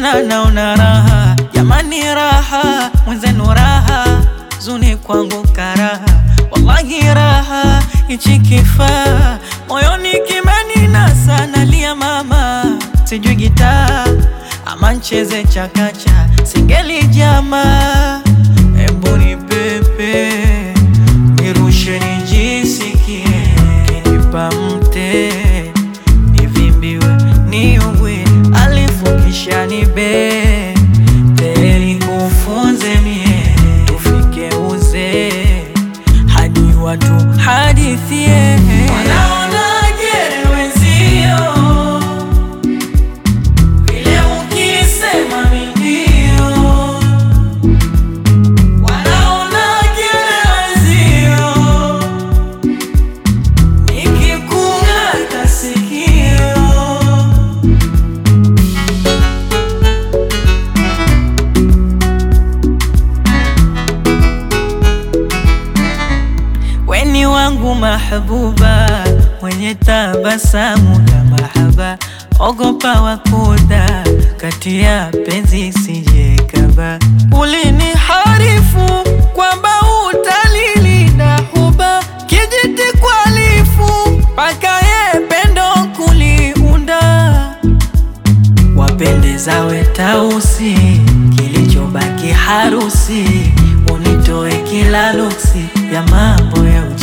tena naona raha jamani, raha mwenzenu, raha zuni kwangu karaha, wallahi raha ichi kifaa moyoni kimeninasa, nalia mama, sijui gitaa ama ncheze chakacha, singeli jamaa, embu ni pepe nirushe nijisikie, kinipa mte nivimbiwe niugwe, alifu kisha nibe teli kufunze mie tufike uzee hadi watu hadithie wanaonaje wenzio vile ukisema mindio wanaonaje wenzio nikikung'ata sikio weni wangu mahbuba, mwenye tabasamu la mahaba, ogopa wakuda kati ya penzi sijekaba. Ulini harifu kwamba utalilinda huba, kijiti kwalifu mpaka ye pendo kuliunda wapendeza wetausi, kilichobaki harusi, unitoe kila luksi ya mambo ya